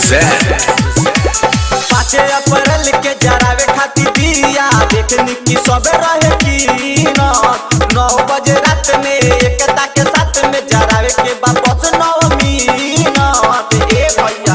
present. पाँचे अप्रैल के जरावे खातिर दिया देखनी की सब रहे की नौ बजे रात में एकता के साथ में जरावे के वापस नौ मिनट ए भैया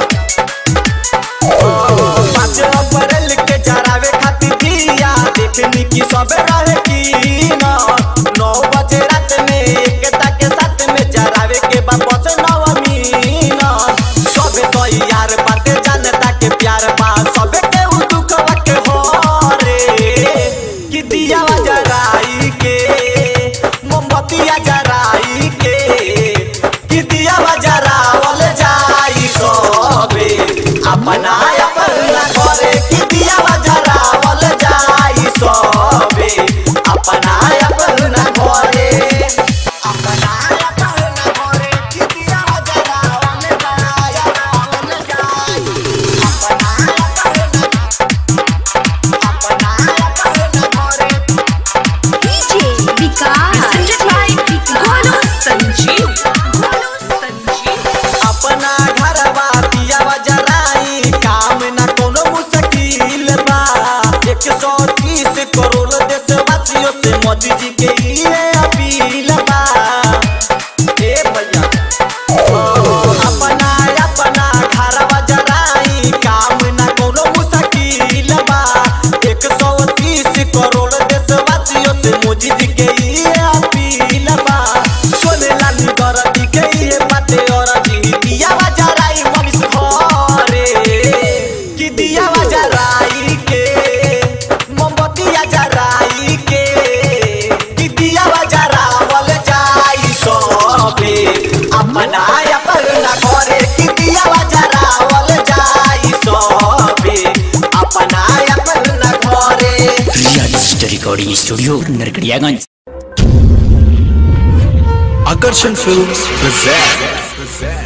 पाँच अप्रैल के जरावे खातिर दिया देखनी की सब रहे की नौ बजे रात में एकता के साथ में जरावे के वापस नौ मिनट सब तो यार बाते जनता के प्यार बा सब के उ दुखवा के हो रे कि दिया जराई के मोमबत्तिया जराई के कि दिया जरावल जाई सबे अपना अपना घरे कि दिया जरावल जाई सबे अपना अपना घरे अपना अपना घरे कि दिया जरावल जाई जरावल जाई अपना अपना अपना अपना घरे DJ Vikas. Presented by Golo Sanjeev. Golo Sanjeev. अपना घरवा पियावा जराई काम न कोनो मुश्किल बा एक सौ तीस करोड़ देशवासियों से मोदी जी के ये अपील बा ए भैया अपना अपना घरवा जराई काम न कोनो मुश्किल बा एक सौ तीस करोड़ देशवासियों से मोदी जी के ये अपील बा सोने लाली गरबी के ये बाते और जी दिया जराई मनीष घरे कि दिया जराई के मोमबत्तिया जराई के कि दिया जरावल जाई सबे अपना अपना घरे कि दिया जरावल जाई सबे अपना अपना घरे real digital recording studio Narkatiaganj Akarshan Films present.